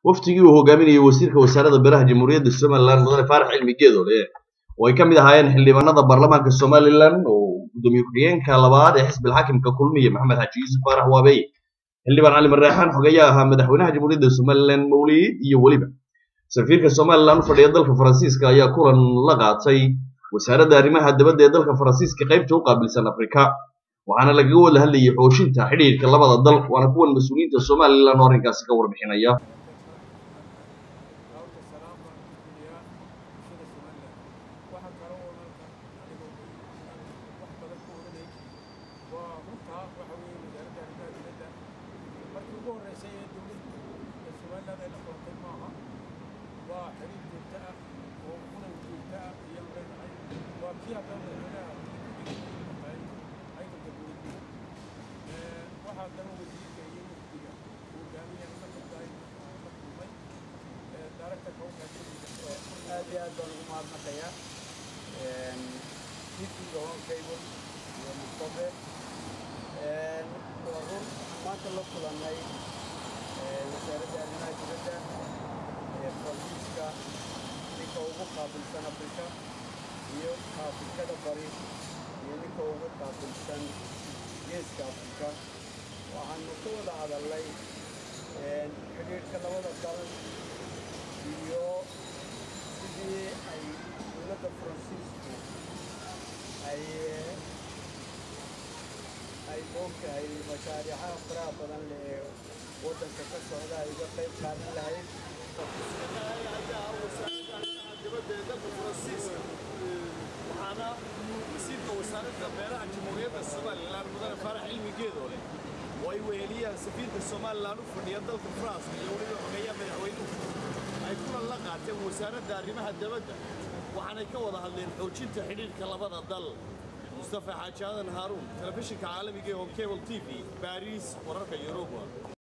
waftigii uu hogaaminayay wasiirka wasaaradda beeraha jamhuuriyadda somalilan mudane faarax cilmi geedoole oo ay ka mid ahaayeen xildhibaanada baarlamaanka somalilan oo gudoomiye ku-xigeenka labaad ee xisbil xaakimka kulmiye maxamed xaaji yuusuf faarax waabey xildhibaan cali marreexaan xogeeyaa ahaa madaxweynaha jamhuuriyadda somalilan mawliid iyo weliba safiirka somalilan u fadhiya dalka faransiiska ayaa kulan la qaatay wasaaradda arrimaha dabadda ee dalka faransiiska qaybta u qaabilsan afrika waxaana lagaga wada hadlayay xooshinta xidhiirka labada dal waana kuwan mas-uuliyiinta somalilan oo arrinkaasi ka warbixinaya aad iyo aad baan ugu mahadnaqayaa difiga honkaygo iyo mustafe waa run maanta la kulannay wasaaradda arrimaha dibadda ee faransiiska ninka ugu qaabilsan afrika iyo afrikada bari iyo ninka ugu qaabilsan geeska afrika waxaanu ka wada hadalnay xidhiidhka labada dal iyo sidii ay dowladda faransiisku ay ay moogtahay mashaariicaha faraha badan leh ee waddanka ka socda ay uga qayb qaadan lahayd waxaana wasiirka wasaaradda beeraha jamhuuriyadda somalilan mudane faarax cilmi geedoole oo ay weheliyaan safiirka somalilan u fadhiya dalka france iyo weliba xogeeyaha madaxweynuhu ay kulan la qaateen wasaaradda arrimaha dabadda waxaanay ka wada hadleen xoojinta xidhiidhka labada dal mustafa xaaji aadan haaruun telefishinka caalamiga ee honkebel t v baariis wararka yuruba